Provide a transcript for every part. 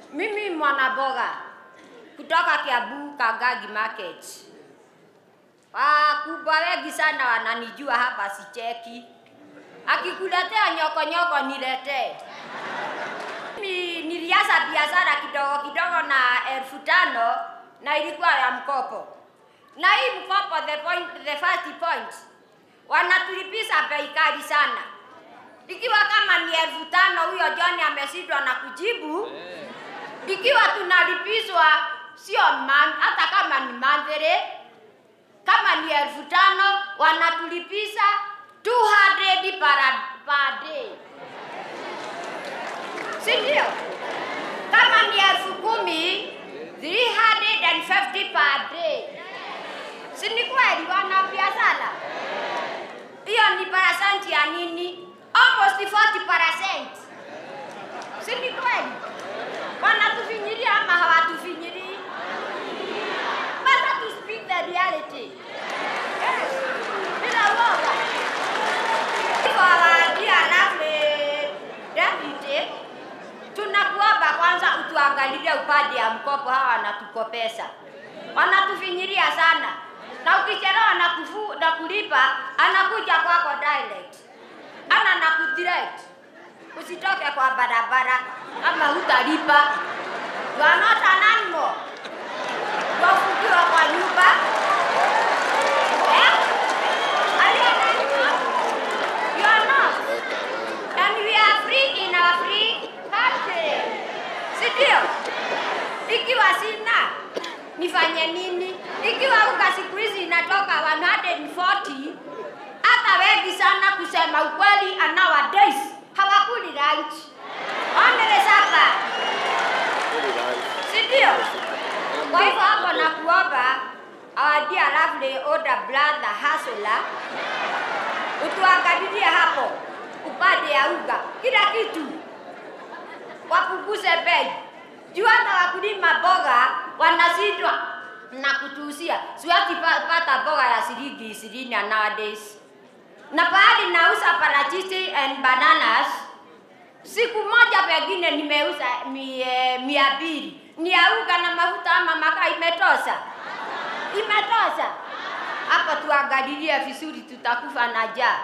Mimi mwanaboga kutoka Kiambu Kagagi Market. Wakubwa wengi sana wananijua hapa, sicheki. Akikuletea nyoko nyoko niletee. Mimi nilianza biashara kidogo kidogo na elfu tano na ilikuwa ya mkopo, na hii mkopo, the point, the first point, wanatulipisha bei kali sana. Ikiwa kama ni elfu tano huyo John ameshindwa na kujibu, ikiwa tunalipishwa sio man, hata kama ni mandhere, kama ni elfu tano wanatulipisha 200 per, per day, si ndio? Kama ni elfu kumi 350 per day, si ni kweli wana biashara? Hiyo ni percent ya nini? Almost 40%. Si ni kweli? Wanatufinyiria ama hawatufinyiri? Better to speak the reality. Yes. Bila woga. Hivyo hawaambia lovely deputy, tunakuomba kwanza utuangalilie upande ya mkopo, hawa wanatukopesa, wanatufinyiria sana, na ukichelewa na, kufu, na kulipa anakuja kwako direct, ana na kudirect usitoke kwa barabara kama hutalipa. You are not an animal. Wafungiwa kwa nyumba eh? Aliye na nyumba? You are not. And we are free in our free country. Si ndio? Ikiwa sina nifanye nini? Ikiwa unga siku hizi inatoka 140 hata wengi sana kusema ukweli, nowadays hawakuli lunch, wanele sapa, si ndio? Kwa hivyo hapo nakuomba our dear lovely older brother Hasula, utuangalilie hapo upande ya unga, kila kitu wapunguze bei juu hata wakulima boga wanashindwa na kutuusia. Siwezi pa- pata boga ya shilingi ishirini nowadays, na pahali nauza parachichi and bananas, siku moja pengine nimeuza mie, mia mbili ni ya unga na mafuta ama makaa, imetosha? Imetosha? Hapo tuangalilie vizuri, tutakufa na njaa.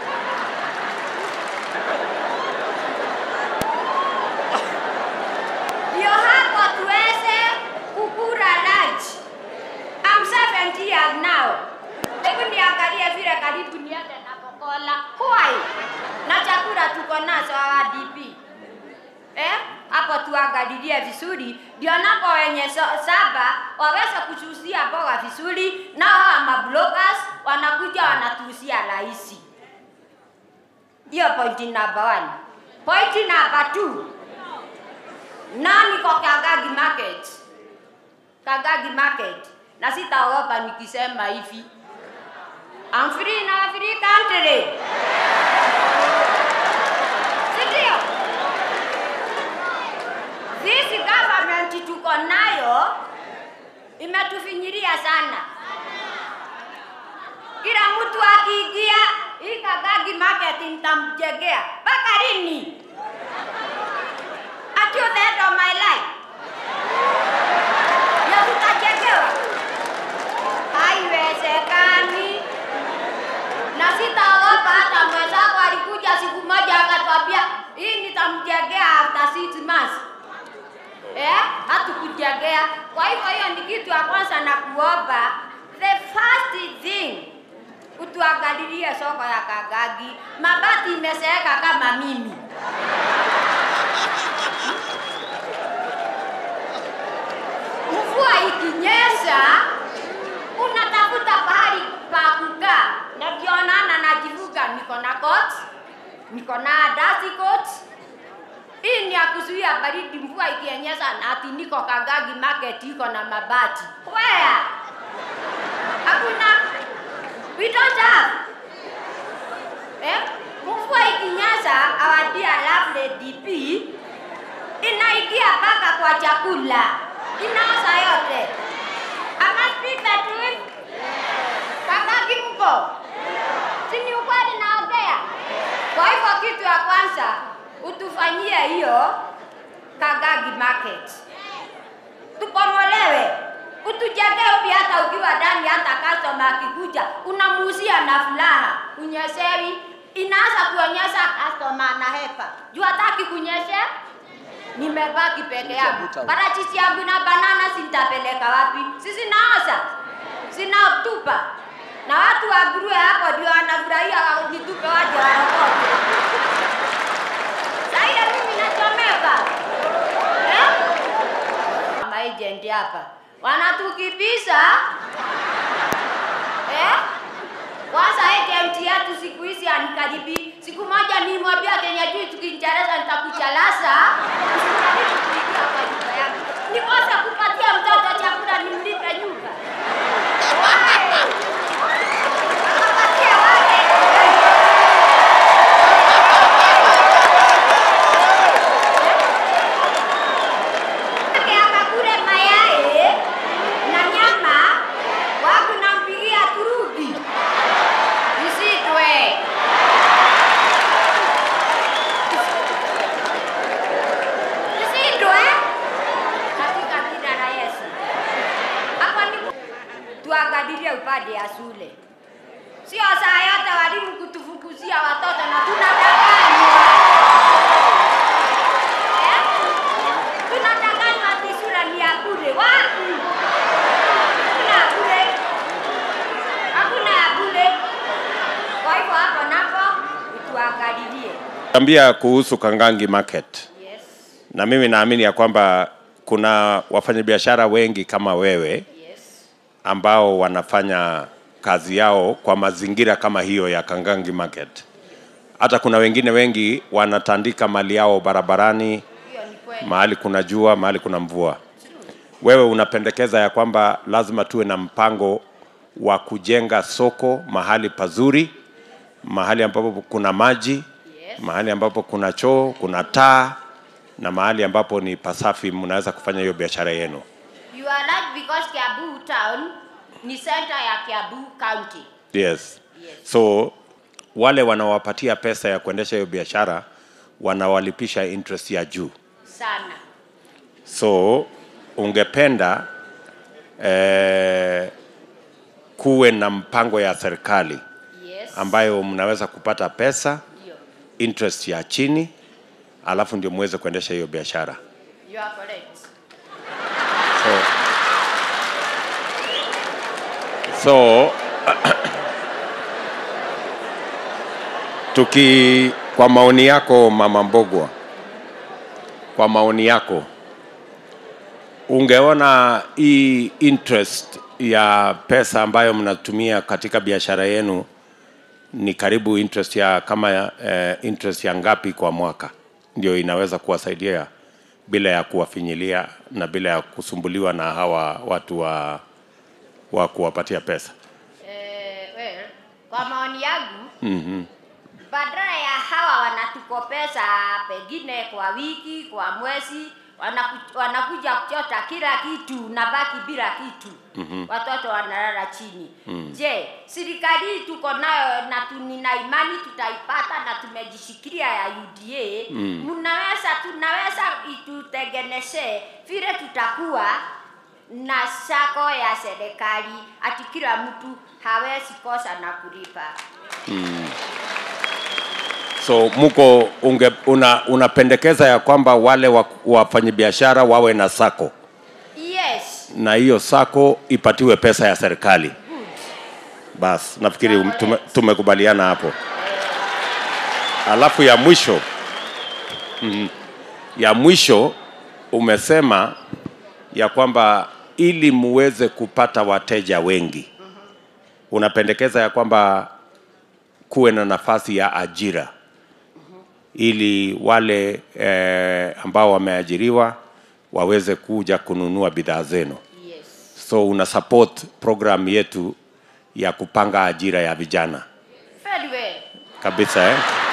ndio hapo tuweze kukula lunch. I'm 70 years now. Hebu niangalie vile karibu niende na Kokola. Why? Na chakula tuko nazo hawa DP. Eh? Hapo tuangalilie vizuri ndio napo wenye so- saba waweze kuchusia mboga vizuri, na hawa mabloggers wanakuja wanatuusia rahisi. Hiyo point number one. Point number two nani kwa Kagagi Market? Kagagi Market. Na sitaogopa nikisema hivi. I'm free in our free country. Si ndio? This government tuko nayo imetufinyiria sana. Kila mtu akiingia hii Kagagi Market nitamjengea. Mpaka lini? Until the end of my life. Ya tutajengewa? Haiwezekani. Na sitaogopa hata mwenzako alikuja siku moja akatwambia hii nitamjengea after six months. Eh? Hatukujengea. Kwa hivyo hiyo ni kitu ya kwanza na kuomba the first thing utuangalilie soko ya Kagagi. Mabati imeseeka kama mimi. Mvua ikinyesha unatafuta pahali pa kukaa, na ndio naona najivuga, niko na coat, niko na dasi coat. Hii ni ya kuzuia baridi, mvua ikinyesha, na ati niko Kagagi Market iko na mabati. Where? Hakuna. We don't have. Eh? Mvua ikinyesha, our dear lovely DP inaingia mpaka kwa chakula, inaoza yote. Am I speak the truth? Kagagi mko? Si ni ukweli naongea? Kwa hivyo kitu ya kwanza utufanyie hiyo Kagagi market tukomolewe utujenge upi hata ukiwa ndani hata customer akikuja unamuuzia na furaha unyesewi inaanza kuonyesha customer na hepa juu hataki kunyeshe nimebaki peke yangu parachichi yangu na banana sintapeleka wapi sisi naoza sinatupa na watu wa nguruwe hapo ndio wanafurahia nitupe waje waokote saile mimi nachomeka eh? maagent hapa wanatukibisa eh? Kwanza agent yetu siku hizi anikaribi. Siku moja nimwambia Kenya juu tukiingereza nitakuchalasa. Usijaribu kuingia kwa nyumba yangu. Nikose kupatia mtoto chakula nimlipe nyumba. Why? Akapatia wale. Ake akakule mayai na nyama wangu nampigia turugi isitwe isitwe katika jina la Yesu. Hapa ni tuangalilie upande ya shule, sio saa yote walimu kutufukuzia watoto na tunadanganywa eh? tunadanganywa ati shule ni ya bure. Wapi? Hakuna ya bure, hakuna ya bure. Kwa hivyo hapo napo tuangalilie. Ambia kuhusu Kangangi Market, Yes, na mimi naamini ya kwamba kuna wafanyabiashara wengi kama wewe yes, ambao wanafanya kazi yao kwa mazingira kama hiyo ya Kangangi Market. Hata kuna wengine wengi wanatandika mali yao barabarani, hiyo ni kweli. mahali kuna jua, mahali kuna mvua. Wewe unapendekeza ya kwamba lazima tuwe na mpango wa kujenga soko mahali pazuri, mahali ambapo kuna maji, Yes. mahali ambapo kuna choo, kuna taa na mahali ambapo ni pasafi, mnaweza kufanya hiyo biashara yenu. You are right because Kiambu town ni center ya Kiambu county. Yes. Yes. So wale wanawapatia pesa ya kuendesha hiyo biashara wanawalipisha interest ya juu. Sana. So ungependa eh, kuwe na mpango ya serikali Yes. ambayo mnaweza kupata pesa Ndio. interest ya chini, alafu ndio muweze kuendesha hiyo biashara. You are correct. So, so tuki kwa maoni yako Mama Mbogwa, kwa maoni yako ungeona hii interest ya pesa ambayo mnatumia katika biashara yenu ni karibu interest ya kama eh, interest ya ngapi kwa mwaka ndio inaweza kuwasaidia bila ya kuwafinyilia na bila ya kusumbuliwa na hawa watu wa, wa kuwapatia pesa Eh, well, kwa maoni yangu mm-hmm. badala ya hawa wanatukopesa pengine kwa wiki, kwa mwezi, wanaku, wanakuja kuchota kila kitu na baki bila kitu mm-hmm. watoto wanalala chini mm. Je, serikali hii tuko nayo na tunina imani tutaipata na tumejishikilia ya UDA mm. mnaweza tunaweza itutengenezee vile tutakuwa na sako ya serikali ati kila mtu hawezi kosa na kulipa. so mko unge, una, unapendekeza ya kwamba wale wa- wafanyabiashara wawe na sako Yes. na hiyo sako ipatiwe pesa ya serikali bas nafikiri um- tume, tumekubaliana hapo alafu ya mwisho mm, ya mwisho umesema ya kwamba ili muweze kupata wateja wengi unapendekeza ya kwamba kuwe na nafasi ya ajira ili wale eh, ambao wameajiriwa waweze kuja kununua bidhaa zenu Yes. so una support program yetu ya kupanga ajira ya vijana Very well. kabisa eh?